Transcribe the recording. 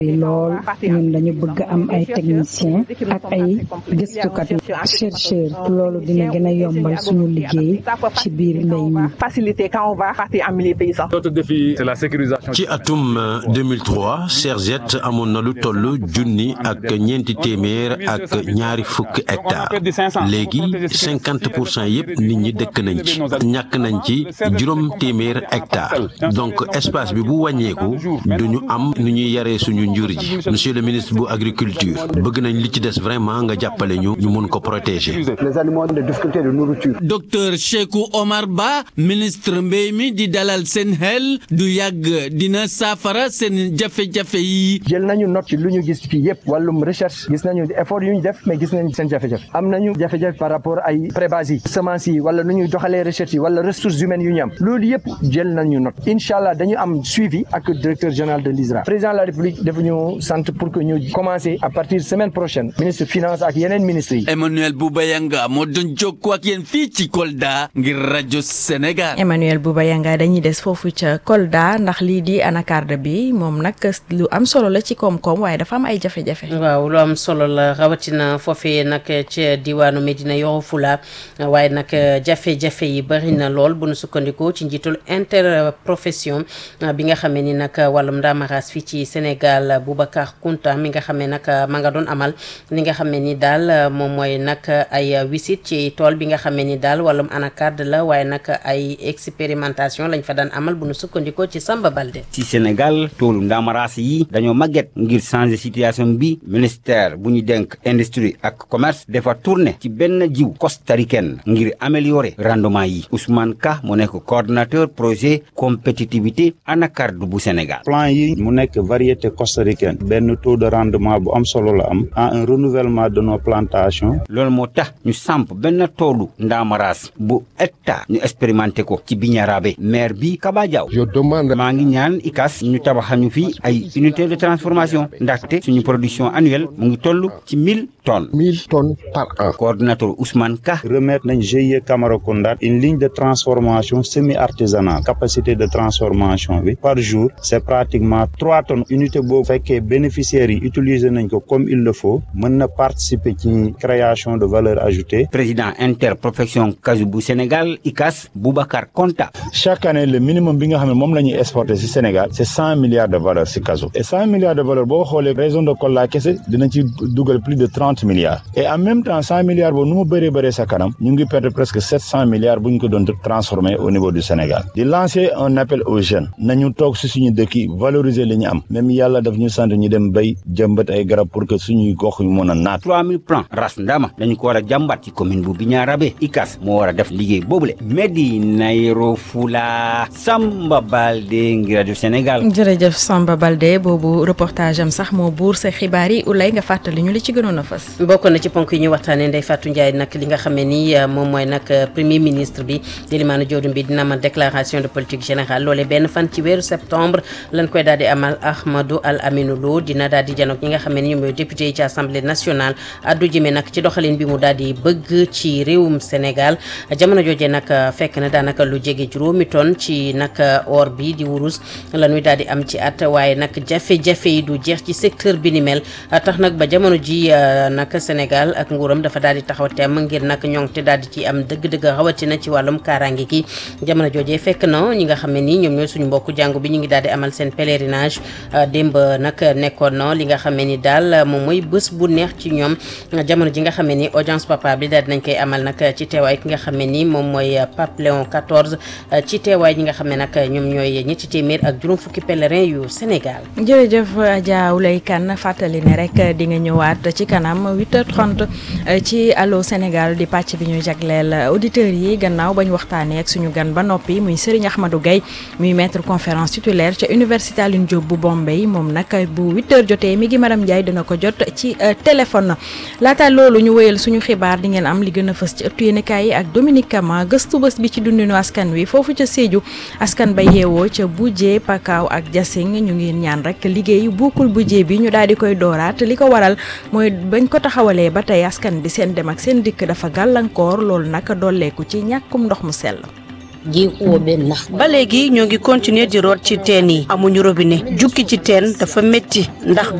lool ñun dañu bëgg am ay technicien ak ay gëstukat chercheur loolu dina gën a yombal suñu liggéey ci biir mbéy mi faciliter quand on va partir en milieu paysan. Notre défi, c'est la sécurisation. ci atum 2003 Serget amoon na lu toll junni ak ñeenti téeméer ak ñaari fukki hectares léegi cinquante pour cent yëpp nit ñi dëkk nañ ci ñàkk nañ ci juróom téeméer hectares donc espace bi bu wàññeeku du ñu am nu ñuy yaree suñu njur ji monsieur le ministre bu agriculture bëgg nañ li ci des vraiment nga jàppale ñu ñu mun ko protéger. les animaux ont des difficultés de nourriture. docteur Cheikhou Omar Ba ministre mbéy mi di dalal seen xel du yàgg dina saafara seen jafe-jafe yi. jël nañu note ci lu ñu gis fii yëpp wàllum recherche gis nañu effort yu ñu def mais gis nañu seen jafe-jafe am nañu jafe-jafe par rapport ay prébase yi semence yi wala nu ñuy doxalee recherche yi wala ressources humaines yu ñu am loolu yëpp jël nañu note incha allah dañu am suivi ak directeur général de l'ISRA président de la république dafa ñu sant pour que ñu commencer à partir semaine prochaine ministre finance ak yeneen ministres yi. Emmanuel Boubayanga moo doon jokkoo ak yéen fii ci Kolda ngir rajo Sénégal. Emmanuel Boubayanga dañuy des foofu ca Kolda ndax lii di anacarde bi moom nag lu am solo la ci koom-koom waaye dafa am ay jafe-jafe. waaw lu am solo la rawatina foofee nag ca diwaanu Medina Yoro Fula waaye nag jafe-jafe yi bari na lool bu nu sukkandikoo ci njiitul interprofession bi nga xamee ni nag wàllum ndaamaraas fii ci Sénégal Boubacar Kounta mi nga xamee nag ma nga doon amal li nga xamee ni daal moom mooy nag ay wisit ci tool bi nga xamee ni daal wàllum anacarde la waaye nag ay expérimentation lañ fa daan amal bu nu sukkandikoo ci Samba Balde. ci Sénégal toolu ndaamaraas yi dañoo màgget ngir changer situation bi ministère bu ñu denk industrie ak commerce dafa tourné ci benn jiw costaricaine ngir améliorer rendement yi Ousmane Ka mu nekk coordonnateur projet compétitivité anacarde bu Sénégal. plan yi mu nekk variété costaricaine benn taux de rendement bu am solo la am en un renouvellement de nos plantations. loolu moo tax ñu samp benn toolu ndaamaraas bu hectare ñu expérimenté ko ci Bignarabe maire bi Kaba Diaw. je demande. maa ngi ñaan ICAS ñu tabaxañu fi ay unité de transformation ndaxte suñu production annuelle mu ngi toll ci mille tonnes. mille tonnes par an. coordonnateur Ousmane Ka. remettre nañ GIE Camaracounda une ligne de transformation semi artisanale capacité de transformation bi par jour c' est pratiquement trois tonnes unité boobu fekkee bénéficiaires yi utiliser nañ ko comme il le faut mën na participer ci création de valeur ajoutée. président interprofession Kaju bu Sénégal ICAS Boubacar Konta. chaque année le minimum bi nga xam ne moom la ñuy exporter ci Sénégal c' est cent milliards de valeur ci Kaju et cent milliards de valeur boo xoolee région de Kolda kese dina ci dugal plus de trente milliards et en même temps cent milliards boobu nu mu bëree bëree sa kanam ñu ngi perdre presque sept cent milliards bu ñu ko doon transformer au niveau du Sénégal di lancer un appel aux jeunes nañu toog ci suñu dëkk yi valoriser li ñu am même yàlla daf ñu sant ñu dem bay jëmbat ay garab pour que suñuy gox yu mën a naat. 3000 plans ras ndama dañu ko war a jàmbat ci commune bu Bignarabe ICAS moo war a def liggéey boobule Medina Yoro Fula Samba Balde ngir rajo Sénégal. jërëjëf Samba Balde boobu reportage am sax moo buur sa xibaar yi ulay nga fàttali ñu li ci gënoon a fës. bokk na ci ponk yi ñu waxtaanee Ndeye Fatou Ndiaye nag li nga xamee ni moom mooy nag premier ministre bi di Elimane Diouroupé bi dina amal déclaration de politique générale loolee benn fan ci weeru septembre lañ koy daal di amal Ahmadou Al Aminou Lo dina daal di janoog ñi nga xamee ni ñoom ñooy député yi ci assemblée nationale addu jëmee nag ci doxalin bi mu daal di bëgg ci réewum Sénégal jamono jooje nag fekk na daanaka lu jege juróomi tonne ci nag or bi di wurus la ñuy daal di am ci at waaye nag jafe-jafe yi du jeex ci secteur bi ni mel tax nag ba jamono ji nag Sénégal ak nguuram dafa daal di taxaw temm ngir nag ñoŋte daal di ci am dëgg-dëgg rawatina ci wàllum kaaraange gi jamono joojee fekk na ñi nga xam ne nii ñoom ñooy suñu mbokku jàngu bi ñu ngi daal di amal seen pèlerinage démb nag nekkoon na li nga xam ne ni daal moom mooy bés bu neex ci ñoom jamono ji nga xam ne ni audience papa bi daal dinañ koy amal nag ci teewaay ki nga xam ne ni moom mooy Pape Léon 14 ci teewaay ñi nga xam ne nag ñoom ñooy ñetti téeméer ak juróom fukki pèlerin yu Sénégal. jërëjëf Adja Oulay Kane fàttali ne rek di nga ñëwaat ci kanam 8h30 ci Allô Sénégal di pàcc bi ñu jagleel auditeurs yi gannaaw bañ waxtaanee ak suñu gan ba noppi muy Serigne Ahmadou Gaye muy maître conférence titulaire ca université Alioune Diop bu Bombay moom nag bu 8h jotee mi ngi Maram Ndiaye dina ko jot ci téléphone. laata loolu ñu wéyal suñu xibaar di ngeen am li gën a fës ci ëttu yéenekaay yi ak Dominique Kama gëstu bés bi ci dundinu askan wi foofu ca Sédhiou askan ba yeewoo ca Boudjé Pakaaw ak Diassing ñu ngi ñaan rek liggéey buukul Boudjé bi ñu daal di koy dooraat li ko waral mooy bañ ko taxawalee ba tey askan bi seen dem ak seen dikk dafa gàllankoor loolu nag dolleeku ci ñàkkum ndox mu sell. ba léegi ñoo ngi continuer di root ci teen yi amuñu robinet jukki ci teen dafa métti ndax